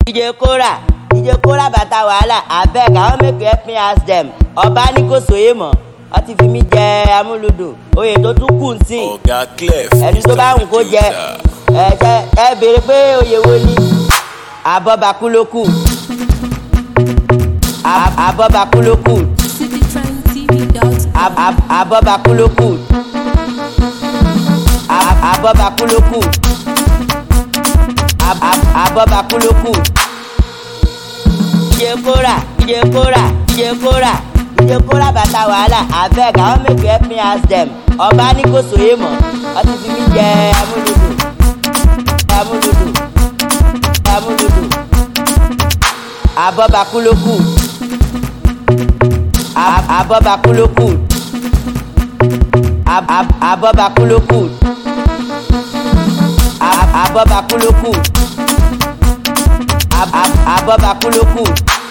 dj kora dj kora bàtà wàhálà abeg i wan make you help me ask dem ọba ní kò sóye mọ́ ọ ti fi mí jẹ amúlùdùn oyè tó tún kù sí ọ̀gá clef ẹni tó bá wù kó jẹ ẹ jẹ ẹ béèrè pé oyè wo ni abọ́bakú ló kù Ab- abọ́bakú ló kù citytrendtv.com. Ab- ab- abọ́bakú ló kù Ab- abọ́bakú ló kù Ab- ab- abọ́bakú ló kù. iye kóra iye kóra iye kóra iye kóra bàtà wàhálà abeg i wan make you help me ask dem ọba ní kò sóye mọ́ ọ ti fi mí jẹ amúlùdùn amúlùdùn amúlùdùn abọ́bakú ló kù Ab- abọ́bakú ló kù Ab- ab- abọ́bakú ló kù Ab- abọ́bakú ló kù Ab- ab- abọ́bakú ló kù.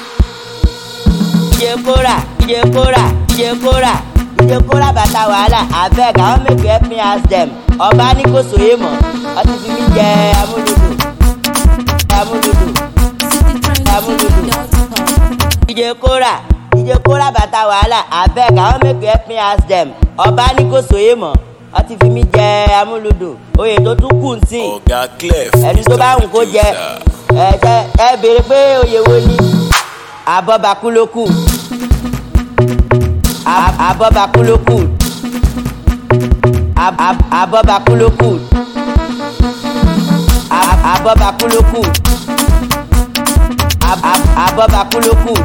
iye kóra iye kóra iye kóra iye kóra bàtà wàhálà abeg i wan make you help me ask dem ọba ní kò sóye mọ́ ọ ti fi mí jẹ amúlùdùn amúlùdùn citytrendtv.com. iye kóra iye kóra bàtà wàhálà abeg i wan make you help me ask dem ọba ní kò sóye mọ́ ọ ti fi mí jẹ amúlùdùn oyè tó tún kù sí ọ̀gá clef ẹni tó bá wù kó jẹ ẹ jẹ ẹ béèrè pé oyè wo ni abọ́bakú ló kù Ab- abọ́bakú ló kù Ab- ab- abọ́bakú ló kù Ab- abọ́bakú ló kù Ab- ab- abọ́bakú ló kù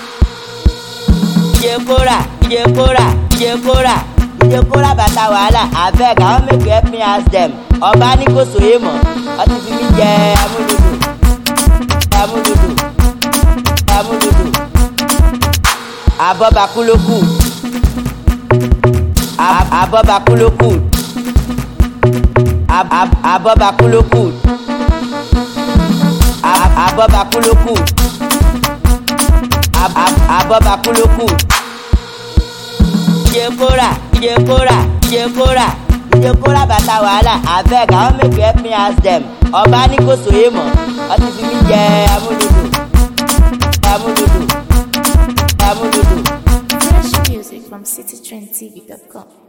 iye kóra iye kóra iye kóra iye kóra bàtà wàhálà abeg i wan make you help me ask dem ọba ní kò sóye mọ́ ọ ti fi mí jẹ amúlùdùn amúlùdùn amúlùdùn abọ́bakú ló kù Ab- abọ́bakú ló kù Ab- ab- abọ́bakú ló kù Ab- abọ́bakú ló kù Ab- ab- abọ́bakú ló kù iye kóra iye kóra iye kóra iye kóra bàtà wàhálà abeg i wan make you help me ask dem ọba ní kò sóye mọ́ ọ ti fi mí jẹ amúlùdùn amúlùdùn amúlùdùn. Fresh music from citytrendtv.com.